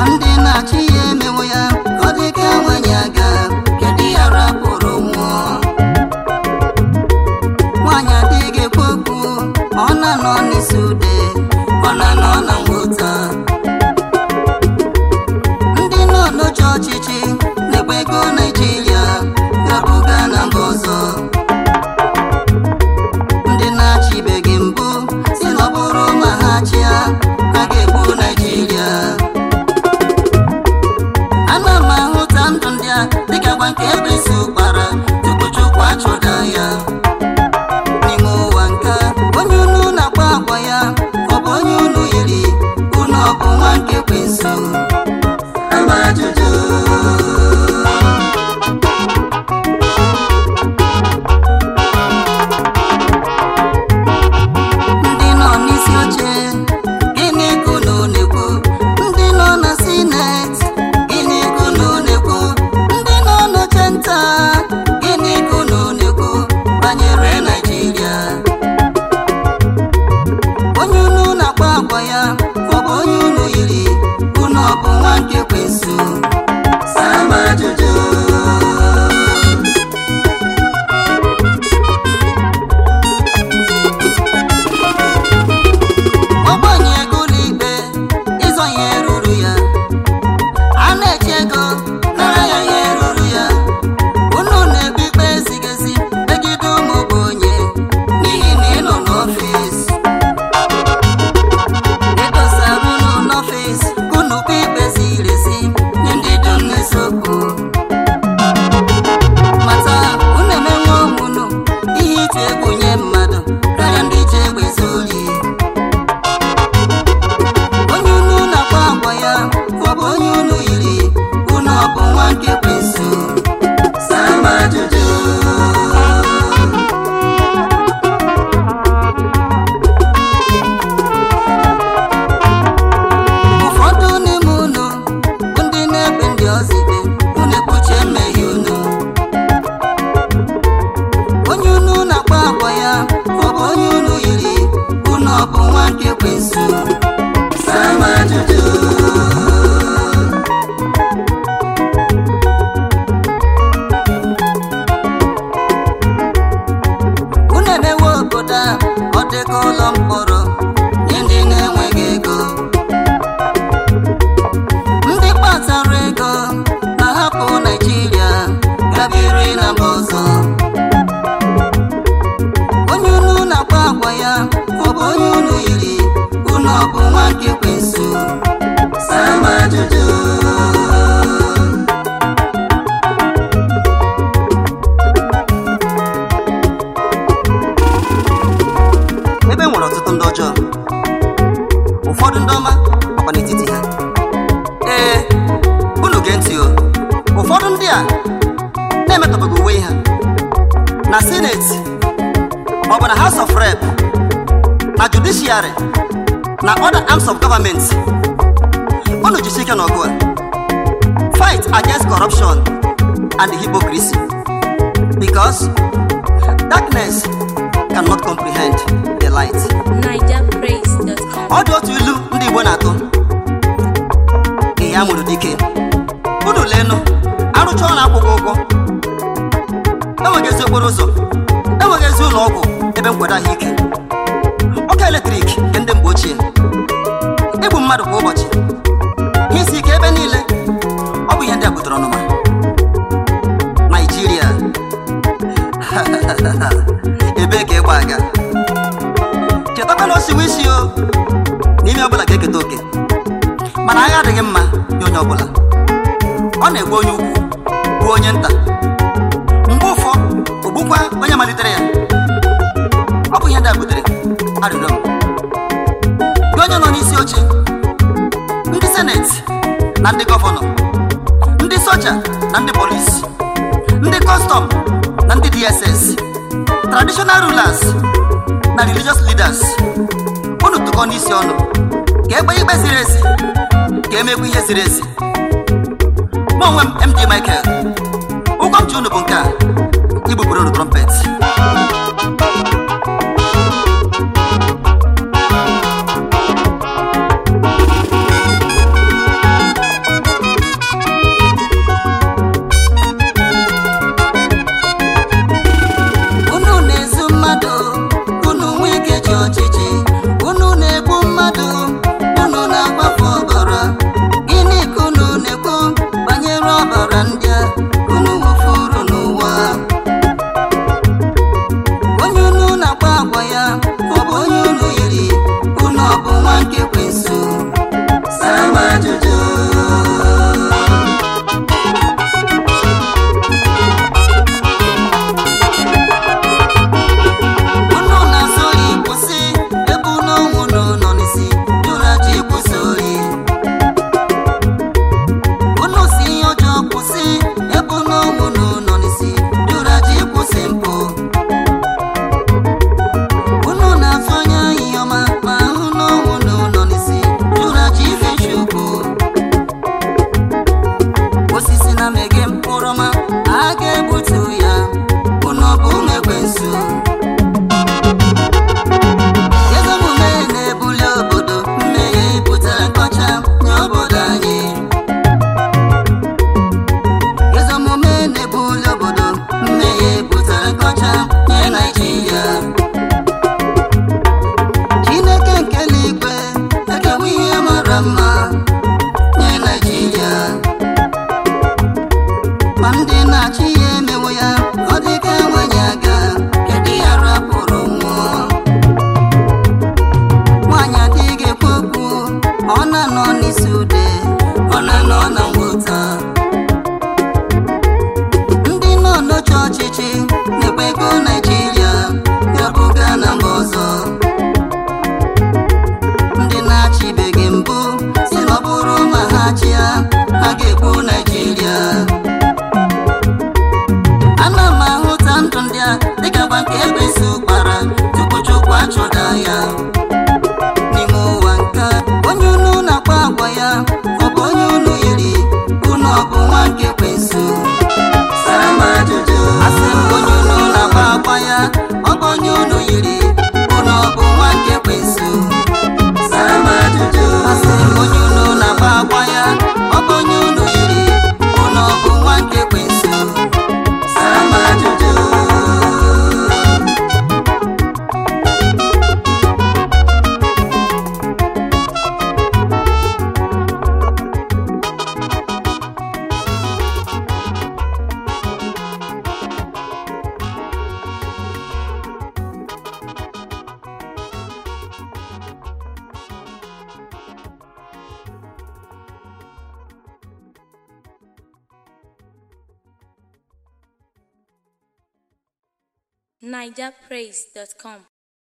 ndị na-achị ya emewo ya ka ọ dị ka nwanyị aga kedu ya rapụrụ nwụọ nwaanyị adịghị ekwu okwu ọ na-anọ n'isi ude ọ na-anọ na ngwụta ndị nọ n'oche ọchịchị na-ekwe ego naijiria gabuga na mba ọzọ ndị na-achịbeghị mbụ si na ọ bụrụ ma ha chịa ha ga-egbu naijiria ana m ahụta ndụ ndị a dịka gwa nke ekwesị ụkpara tupu chukwu achụda ya n'ime ụwa nka onye unu na-akpa agwa ya ọ bụ onye unu yiri unu ọ bụ nwa nke ekwensu ama ajụjụ ndị nọ n'isi oche gịnị ka unu na-ekwu ndị nọ na sineti gịnị ka unu na-ekwu ndị nọ n'oche nta gịnị ka unu na-ekwu banyere naijiria onye unu na-akpa agwa ya ọ bụ onye unu yiri unu ọ bụ nwa nke ekwensu sama ajụjụ ọgbanye ego ụlọikpe ịzọ ihe ruru ya a na-eji ego nara ya ihe ruru ya unu na-ebu ikpe ezighị ezi megide ụmụ ogbenye n'ihi na ị nọ n'ọfịs edosara unu n'ọfịs ka unu kpe ikpe ziri ezi nye ndị dị n'eziokwu mata unu emenwe onwe unu ihe ịtụ egwu nye mmadụ karịa ndị ji egbe ezu ori onye unu na-akpa agwa ya ọ bụ onye unu yiri unu ọ bụ nwa nke ekwensu sama ajụjụ ụfọdụ n'ime unu bụ ndị na-ekpe ndị ọzọ ikpe unu ekpuche mmehie unu onye unu na-akpa agwa ya ọ bụ onye unu yiri unu ọ bụ nwa nke ekwensu sama ajụjụ unu emewe obodo a ọ dịka ụlọ mkpọrọ nye ndị na-enweghị ego ndị kpatara ego na-ahapụ naijiria gabiri na mba ọzọ onye unu na-akpa agwa ya ọ bụ onye unu yiri unu ọ bụ nwa nke ekwensu sama ajụjụ ebe e nwere ọtụtụ ndị ọjọọ ụfọdụ ndị ọma ọkwa n'etiti ha ee unu gee ntị o ụfọdụ ndị a na-emetọbaghị uwe ha na seneti maọbụ na house of rep na judiciary na other arms of government unu jisi ike n'ọgụ a fight against corruption and hypocrisy because darkness cannot comprehend the light NigerPraise.com. ọ dị otu ilu ndị igbo na-atụ ya mụrụ dike unu leenụ arụcha ọrụ akwụkwọ ụgwọ enweghịzi okporo ụzọ enweghịzi ụlọ ọgwụ ebe nkwado ahụike ọkụ eletrik nke ndị mgbe ochie igbu mmadụ kwa ụbọchị ihe isi ike ebe niile ọ bụ ihe ndị a butere ọnụma naijiria ebee ka ịgba aga chetakwa na osiwe isi o n'ime ọbụla ga-eketa oke mana agha adịghị mma nye onye ọbụla ọ na-egbu onye ukwu gbuo onye nta mgbe ụfọ ogbukwa onye malitere ya ọ bụ ihe ndị a butere arịrịọ m gị onye nọ n'isi oche ndị seneti na ndị gọvanọ ndị soja na ndị polisi ndị kọstọm na ndị dss traditional rulers na religious leaders unu tụkọ n'isi ọnụ ka ekpe ikpe ziri ezi ka emekwa ihe ziri ezi mụ onwe m md michael ụgwọ m ji unu bụ nke a igbupụrụ unu trọmpet na-esi ude ọ na-anọ na ngwụta ndị nọ n'oche ọchịchị na-ekpe ego naijiria ga-abụga na mba ọzọ ndị na-achịbeghị mbụ si na ọ bụrụ ma ha chịa ha ga-ekwu naijiria ana m ahụta ndụ ndị a dịka gba nke ekwensu kpara tupu chukwu achọda ya n'ime ụwa nke a, onye unu na-akpa agwa ya ọ bụ onye unu yiri unu ọ bụ nwa nke ekwensu Sara m ajụjụ asị m onye unu na-akpa agwa ya ọ bụ onye unu yiri unu ọ bụ nwa nke ekwensu Sara m ajụjụ asị m onye unu na-akpa agwa ya ọ bụ onye unu yiri unu ọ bụ nwa nke ekwensu Sara m ajụjụ NigerPraise.com.